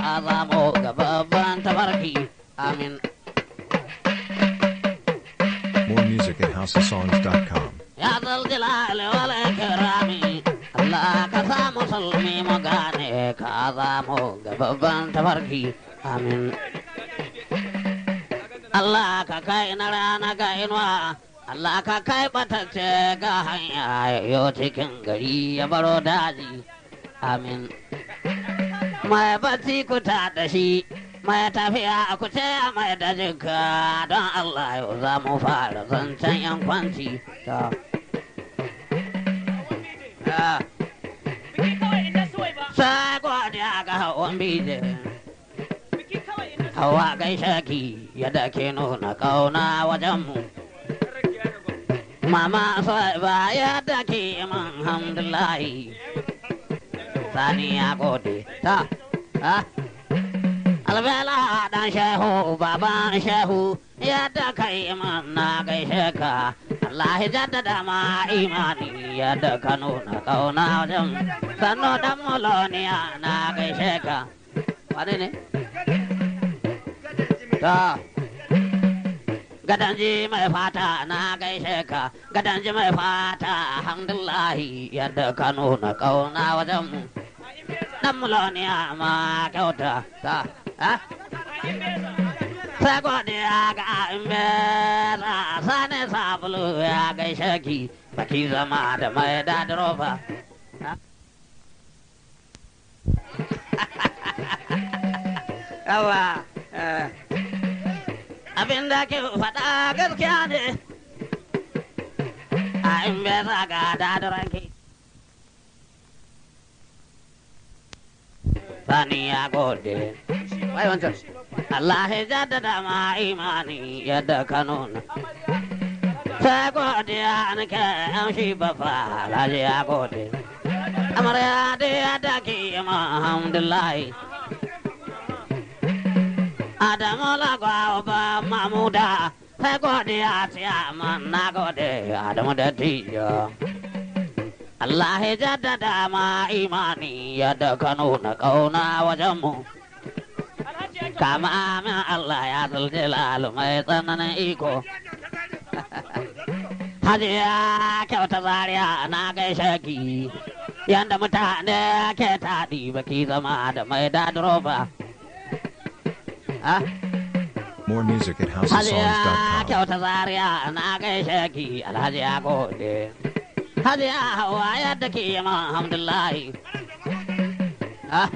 ka zamo ga babban tabarki amin More music at houseofsongs.com. ya zalzila wal kirami Allah ka sa musulmi mu gane ka zamo ga babban tabarki amin Allah ka kai na rana ga inuwa Allah ka kai batacce ga hanya yo cikin gari ya baro daji amin mai bacci ku ta da shi mai tafiya ku ce mai da jinka don Allah yau za mu fara zancen yan kwanci ta Ah, Biki kawai in na suwai ba. sai godiya ga hawan bije Biki kawai in na hawa gaishe ki yadda ke nuna kauna wajenmu mama sai ba yadda ke man hamdulahi sani ya gode ta ha albela dan shehu baban shehu yadda kai man na gaishe ka Allah ya jaddada ma imani yadda ka nuna kauna wajen sannu dan muloniya na gaishe ka wane ne ta gadanji mai fata na gaishe ka gadanji mai fata alhamdulahi yadda ka nuna kauna wajen mu dan muloniya ma kyauta ta ha sai godiya ga imbera sani sabulu ya gaishe ki baki zama da mai dadirofa yawa eh, abin da ke faɗa gaskiya ne a imbera ga dadiranki sani ya gode wai wancan Allah ya jaddada ma imani yadda ka nuna. Sai godiya nake amshi bafa alhaji ya gode. Amarya da yadda ke ma alhamdulahi. Adamu lagwa ba mamuda sai godiya tiya man na gode Adamu da tiyo. Allah ya jaddada ma imani yadda ka nuna ƙauna wajenmu. Alhaji ya kama min Allah ya zuljilalu mai tsananin iko. Hajiya kyauta zaria na gaishe ki, yanda mutane ke taɗi baki zama da mai dadiroba. Ah, More music at Hajiya houseofsongs.com. kyauta zaria na gaishe ki, alhaji ya gode. Hajiya hawa yadda ke yi man alhamdulahi.